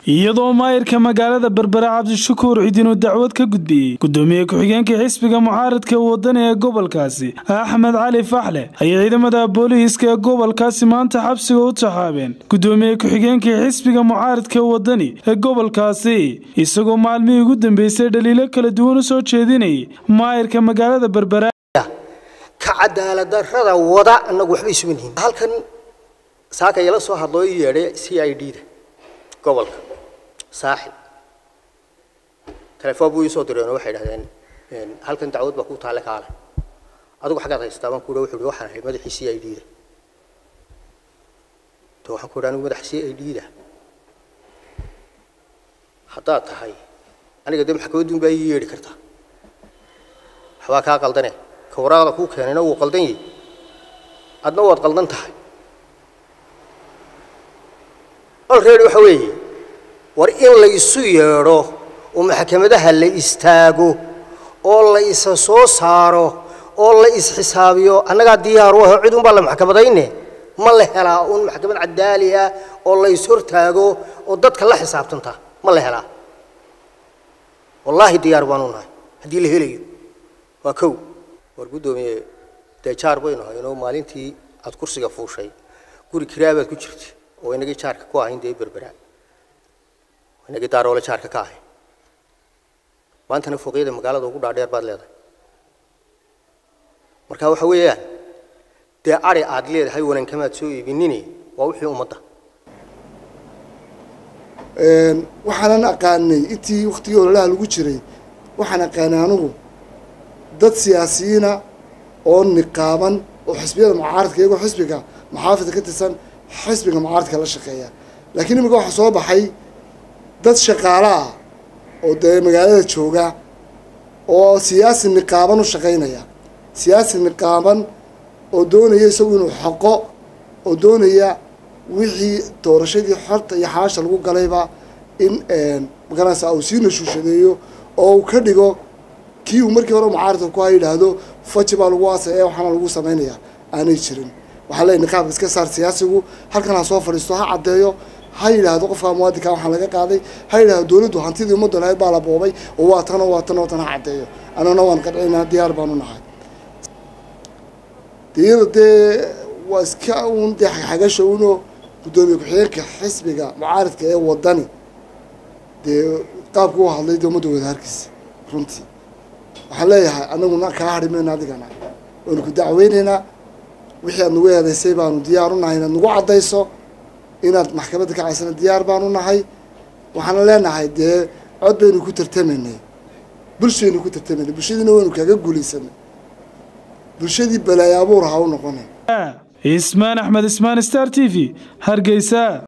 iyadoo maayirka magaalada berbera cabdishakuur cidinuu dacwad ka gudbiyey gudoomiye ku-xigeenka xisbiga mucaaradka wadani ee gobolkaasi axmed cali faxle ayay ciidamada booliiska ee gobolkaasi maanta xabsiga u taxaabeen gudoomiye ku-xigeenka xisbiga mucaaradka wadani ee gobolkaasi isagoo maalmihii ugu dambeysay dhaliilo kala duwan u soo jeedinayay maayirka magaalada berbera ka cadaaladdarrada wada annagu waxba isugu nihin halkan saaka ila soo hadloo ii yeedhay c i d da gobolka saaxib telefoon buu ii soo direen oo waxay idhahdeen halkan dacwad baa ku taale kaale adigu xaggaad haystaa baan ku wuxuu ihi waxaan ahay madaxii c i d da to waxaan ku idhi anigu madaxa c i d da haddaad tahay aniga dee maxkamaddun baa ii yeedhi kartaa waxbaa kaa qaldane ka waraaqda kuu keenayna wuu qaldan yahay adna waad qaldan tahay olready waxa weeye war in la isu yeedho oo maxkamadaha la istaago oo la isa soo saaro oo la isxisaabiyo annagaa diyaar u aho cid unbaa la maxkamadayne ma la helaa un maxkamad cadaali ah oo la ishortaago oo dadka la xisaabtanta ma la helaa wallaahi diyaar baanu nahay haddii la helayo waa kow war guddoomiye dee jaar baynu haynoo maalintii aada kursiga fuushay guri kiraabaad ku jirta oo inagii jaarka ku ahayn dee berberaa inagii daaroole jaarka ka ahayn maantana fooqyada magaalada ugu dhaadheer baad leedahay marka waxa weeyaan dee ari aad leedahay wanankamaad soo iibinini waa wixii ummadda waxaanan aqaanay intii waktigii ololaha lagu jiray waxaan aqaanay anugu dad siyaasiyiina oo niqaaban oo xisbiyada mucaaradka iyagoo xisbiga muxaafidka ka tirsan xisbiga mucaaradka la shaqeeya laakiin imika waxaa soo baxay dad shaqaalo ah oo dee magaalada jooga oo siyaasi niqaaban u shaqaynaya siyaasi niqaaban oo doonaya isagu inuu xoqo oo doonaya wixii doorashadii xorta iyo xaasha lagu galayba in magaranaysa uu sii nashuushadeeyo oo uu ka dhigo kii uu markii hore mucaaradka ku ha yidhaahdo faji baa lagu aasay ee waxaana lagu samaynayaa aanay jirin waxaa leeyahy niqaabka iska saar siyaasigu halkan ha soo fadhiisto ha caddeeyo ha yidhaahdo qofka muwaadinka waxaa laga qaaday ha yidhahdo dowladdu hantidii ummadda lahayd baa la boobay oo waa tan oo waa tan oo tan ha caddeeyo annaguna waan qadcinaa diyaar baanu nahay iyada dee waa iska uun dee xagxagasha unoo guddoomiye ku-xigeenka xisbiga mucaaradka ee wadani dee qaabka u hadlay dee ummadda wadaharkiisa runtii waxaan leeyahay anaguna kaa hadhi mayno adigana waanu ku dacweyneynaa wixii aad nagu eedaysay baanu diyaar u nahay inaad nagu caddayso inaad maxkamadda ka caysana diyaar baanu nahay waxaana leenahay dee cod baynu ku tartamaynay bulshaynu ku tartamaynay bulshadiina waynu kaga guulaysanay bulshadii balaayo abuur ha u noqonin ismaan axmed ismaan star t v hargeysa